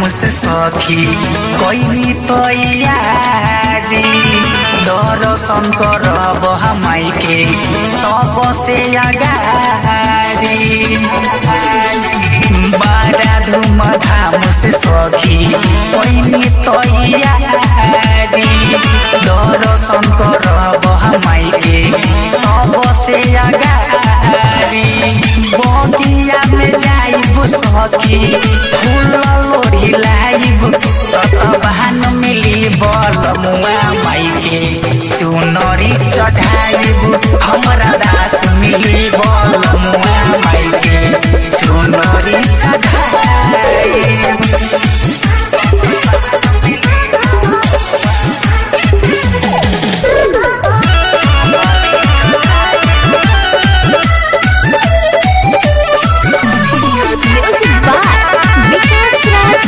से सखी कैली तैयारी दर्शन करब हमाई के सबसे अगारी बड़ा धूमधाम से सखी कैली तैयारी दर्शन करब हमाई के सबसे अगारी बगिया में जाइब सखी फूल लोढ़ी लाइब ततबान मिली बल मुआ माई के चुनरी चढ़ाइब हमरा दास मिली बल मुआ माई के चुनरी चढ़ाइब Music by Vikas Raj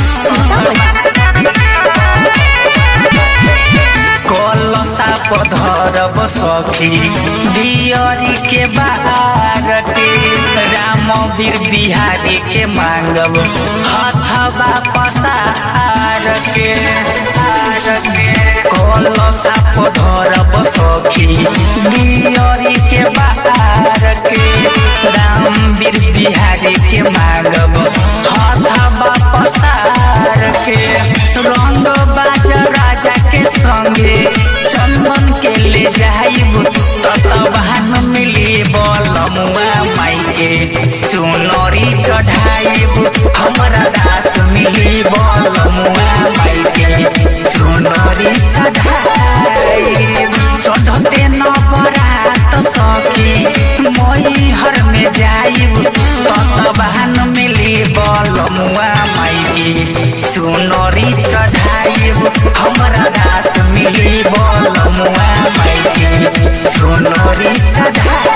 कलसा पधरब सखी दियरी के बारटे राम वीर बिहारी के मांगब हथबा पसार के कलसा पधरब सखी दियरी के बारटे राम वीर बिहारी के मांगब हथबा पसार के रंग बाजा राजा के संगे चंदन के ले जाइब ततबान मिली बलमुआ माई के चुनरी चढ़ाइब हमरा दास मिली बलमुआ माई के चुनरी चढ़ाइब चढ़ते न बरात सखी मई हर में जाइब ततबान मिली बलमुआ माई के चुनरी चढ़ाइब हमरा दास मिली बलमुआ माई के चुनरी चढ़ाइब